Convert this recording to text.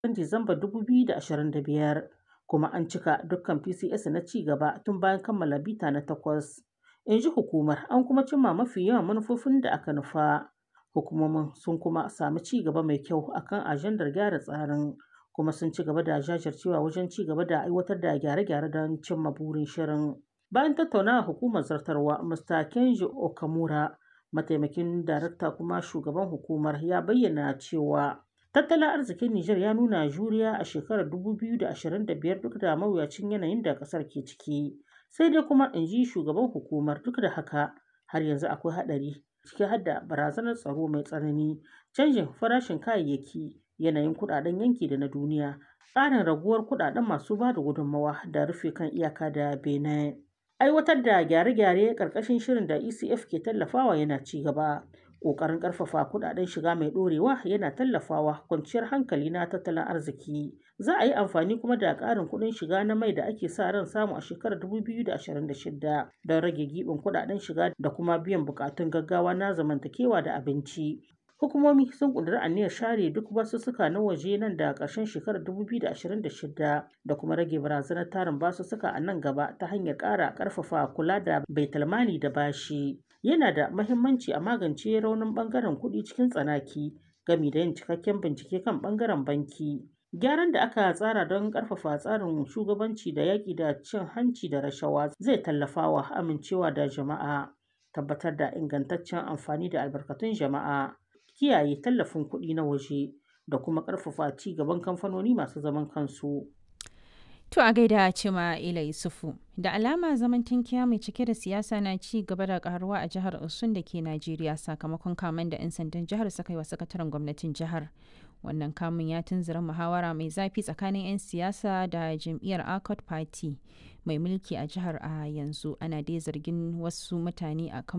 Disamba 2025 kuma an cika dukkan PCS na ci gaba tun bayan kammala bita na takwas. In ji hukumar, an kuma cimma mafi yawan manufofin da aka nufa. Hukumomin sun kuma sami ci gaba mai kyau akan ajandar gyara tsarin kuma sun ci gaba da jajircewa wajen ci gaba da aiwatar da gyare-gyare don cimma burin shirin. Bayan tattaunawa hukumar zartarwa, Mr. Kenji Okamura, mataimakin darakta kuma shugaban hukumar, ya bayyana cewa tattalin arzikin Nijar ya nuna juriya a shekarar 2025 duk da mawuyacin yanayin da ƙasar ke ciki. Sai dai kuma, in ji shugaban hukumar, duk da haka har yanzu akwai haɗari ciki har da barazanar tsaro mai tsanani, canjin farashin kayayyaki, yanayin kuɗaɗen yanki da na duniya, ƙarin raguwar kuɗaɗen masu ba da gudunmawa da rufe kan iyaka da Benin. Aiwatar da gyare-gyare ƙarƙashin shirin da ECF ke tallafawa yana ci gaba. Ƙoƙarin ƙarfafa kuɗaɗen shiga mai ɗorewa yana tallafawa kwanciyar hankali na tattalin arziki. Za a yi amfani kuma da ƙarin kuɗin shiga na mai da ake sa ran samu a shekarar 2026 don rage giɓin kuɗaɗen shiga da kuma biyan buƙatun gaggawa na zamantakewa da abinci. Hukumomi sun ƙudiri aniyar share duk basussuka na waje nan da ƙarshen shekarar 2026 da kuma rage barazanar tarin basussuka a nan gaba ta hanyar ƙara ƙarfafa kula da baitulmali da bashi. Yana da mahimmanci a magance raunin ɓangaren kuɗi cikin tsanaki gami da yin cikakken bincike kan ɓangaren banki. Gyaran da aka tsara don ƙarfafa tsarin shugabanci da yaƙi da cin hanci da rashawa zai tallafawa amincewa da jama'a, tabbatar da ingantaccen amfani da albarkatun jama'a, kiyaye tallafin kuɗi na waje da kuma ƙarfafa ci gaban kamfanoni masu zaman kansu. To a gaida Cima Ila Yusufu, da alama zaman tankiya mai cike da siyasa na ci gaba da karuwa a jihar Osun da ke Najeriya sakamakon kamen da 'yan sandan jihar suka yi wa sakataren gwamnatin jihar. Wannan kamun ya tunzura muhawara mai zafi tsakanin 'yan siyasa da jam'iyyar Accord Party mai mulki a jihar a yanzu ana dai zargin wasu mutane a kan